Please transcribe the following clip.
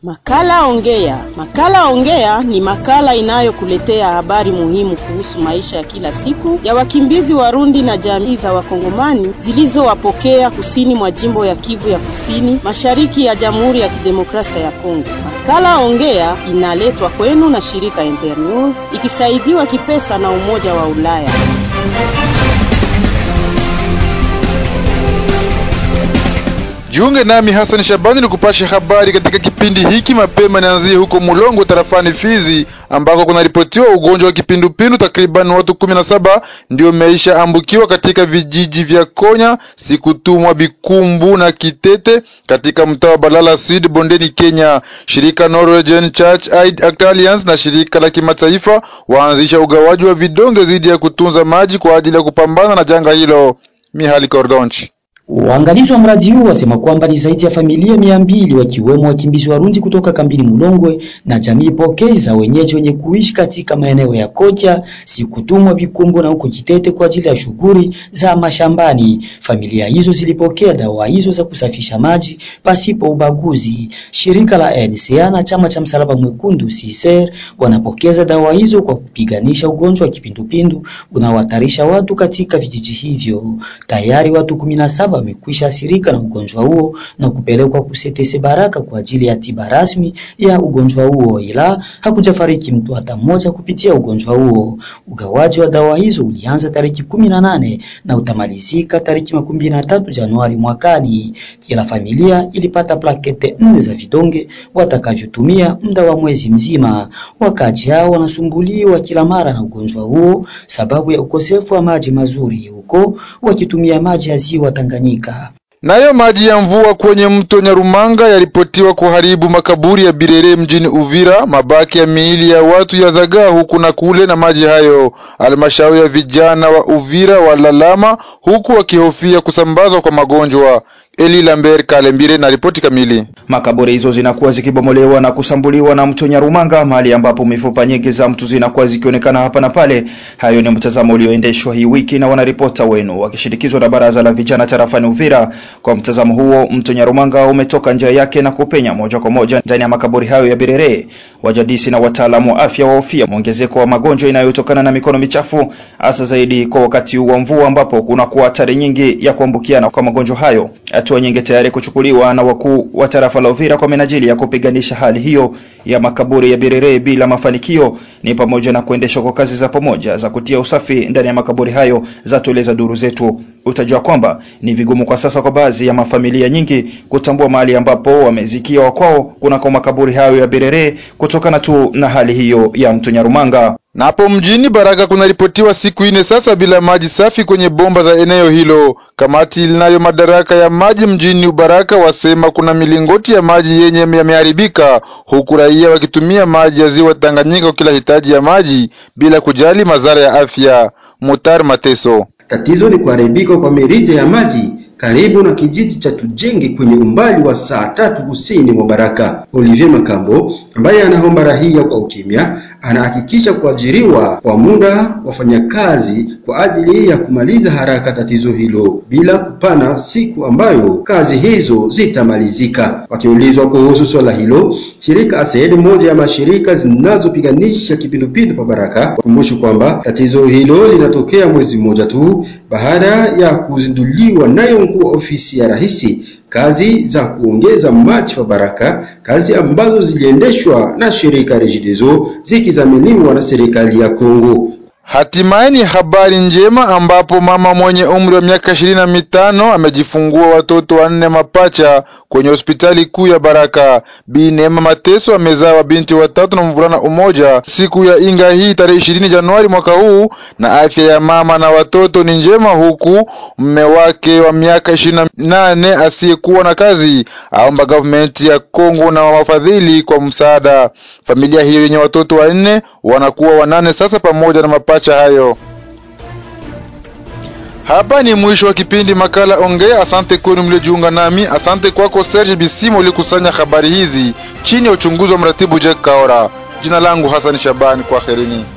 Makala Ongea. Makala Ongea ni makala inayokuletea habari muhimu kuhusu maisha ya kila siku ya wakimbizi Warundi na jamii za Wakongomani zilizowapokea kusini mwa jimbo ya Kivu ya Kusini, mashariki ya Jamhuri ya Kidemokrasia ya Kongo. Makala Ongea inaletwa kwenu na shirika Internews ikisaidiwa kipesa na Umoja wa Ulaya. Jiunge nami Hassan Shabani ni kupasha habari katika kipindi hiki. Mapema nianzie huko Mulongo tarafani Fizi ambako kunaripotiwa ugonjwa wa kipindupindu. Takriban watu kumi na saba ndio meisha ambukiwa katika vijiji vya Konya, Sikutumwa, Bikumbu na Kitete katika mtaa wa Balala Sud bondeni Kenya. Shirika Norwegian Church Aid Alliance na shirika la kimataifa waanzisha ugawaji wa vidonge dhidi ya kutunza maji kwa ajili ya kupambana na janga hilo. Mihali Kordonchi Waangalizi wa mradi huu wasema kwamba ni zaidi ya familia mia mbili wakiwemo wakimbizi Warundi kutoka kambini Mulongwe na jamii pokezi za wenyeji wenye kuishi katika maeneo ya Kocha, Sikutumwa, Bikumbo na huko Kitete kwa ajili ya shughuli za mashambani. Familia hizo zilipokea dawa hizo za kusafisha maji pasipo ubaguzi. Shirika la NCA na chama cha Msalaba Mwekundu CICR wanapokeza dawa hizo kwa kupiganisha ugonjwa wa kipindupindu unaohatarisha watu katika vijiji hivyo. Tayari watu kumi na saba wamekwisha athirika na ugonjwa huo na kupelekwa kusetese Baraka kwa ajili ya tiba rasmi ya ugonjwa huo, ila hakujafariki mtu hata mmoja kupitia ugonjwa huo. Ugawaji wa dawa hizo ulianza tariki kumi na nane na utamalizika tariki makumi na tatu Januari mwakani. Kila familia ilipata plakete nne za vidonge watakavyotumia muda wa mwezi mzima. Wakaji hao wanasumbuliwa kila mara na ugonjwa huo sababu ya ukosefu wa maji mazuri huko wakitumia maji ya ziwa Tanganyika. Nayo maji ya mvua kwenye mto Nyarumanga yaripotiwa kuharibu makaburi ya Birere mjini Uvira. Mabaki ya miili ya watu yazagaa huku na kule na maji hayo. Halmashauri ya vijana wa Uvira walalama huku wakihofia kusambazwa kwa magonjwa. Eli Lambert Kalembire na ripoti kamili. Makaburi hizo zinakuwa zikibomolewa na kusambuliwa na mto Nyarumanga, mahali ambapo mifupa nyingi za mtu zinakuwa zikionekana hapa na pale. Hayo ni mtazamo ulioendeshwa hii wiki na wanaripota wenu wakishirikizwa na baraza la vijana tarafani Uvira. Kwa mtazamo huo, mto Nyarumanga umetoka njia yake na kupenya moja kwa moja ndani ya makaburi hayo ya Birere. Wajadisi na wataalamu wa afya wahofia mwongezeko wa magonjwa inayotokana na mikono michafu, hasa zaidi kwa wakati wa mvua ambapo kunakuwa hatari nyingi ya kuambukiana kwa magonjwa hayo. Hatua nyingi tayari kuchukuliwa na wakuu wa tarafa la Uvira kwa minajili ya kupiganisha hali hiyo ya makaburi ya Birere bila mafanikio ni pamoja na kuendeshwa kwa kazi za pamoja za kutia usafi ndani ya makaburi hayo, za tueleza duru zetu. Utajua kwamba ni vigumu kwa sasa kwa baadhi ya mafamilia nyingi kutambua mahali ambapo wamezikia wakwao kunako makaburi hayo ya Birere kutokana tu na hali hiyo ya mto Nyarumanga. Na hapo mjini Baraka kunaripotiwa siku ine sasa bila maji safi kwenye bomba za eneo hilo. Kamati ilinayo madaraka ya maji mjini Baraka wasema kuna milingoti ya maji yenye yameharibika, huku raia wakitumia maji ya ziwa Tanganyika kwa kila hitaji ya maji bila kujali madhara ya afya. Mutar Mateso. Tatizo ni kuharibika kwa mirija ya maji karibu na kijiji cha Tujenge kwenye umbali wa saa tatu kusini mwa Baraka. Olivier Makambo ambaye anaomba rahia kwa ukimya anahakikisha kuajiriwa kwa muda wafanyakazi kwa ajili ya kumaliza haraka tatizo hilo bila kupana siku ambayo kazi hizo zitamalizika. Wakiulizwa kuhusu swala hilo, shirika ASED, moja ya mashirika zinazopiganisha kipindupindu pa Baraka, wakumbusha kwamba tatizo hilo linatokea mwezi mmoja tu baada ya kuzinduliwa nayo mkuu wa ofisi ya rais kazi za kuongeza maji pa Baraka, kazi ambazo ziliendeshwa na shirika Regideso zikizaminiwa na serikali ya Kongo. Hatimaye ni habari njema ambapo mama mwenye umri wa miaka ishirini na mitano amejifungua watoto wanne mapacha kwenye hospitali kuu ya Baraka. Bi Neema Mateso amezaa wabinti watatu na mvulana umoja siku ya inga hii tarehe ishirini Januari mwaka huu, na afya ya mama na watoto ni njema, huku mme wake wa miaka ishirini na nane asiyekuwa na kazi aomba gavumenti ya Kongo na wafadhili kwa msaada. Familia hiyo yenye watoto wanne wanakuwa wanane sasa pamoja na mapacha hayo. Hapa ni mwisho wa kipindi makala Ongea. Asante kwenu mliojiunga nami. Asante kwako Serge Bisimo ulikusanya habari hizi chini ya uchunguzi wa mratibu Jack Kaora. Jina langu Hassan Shabani, kwaherini.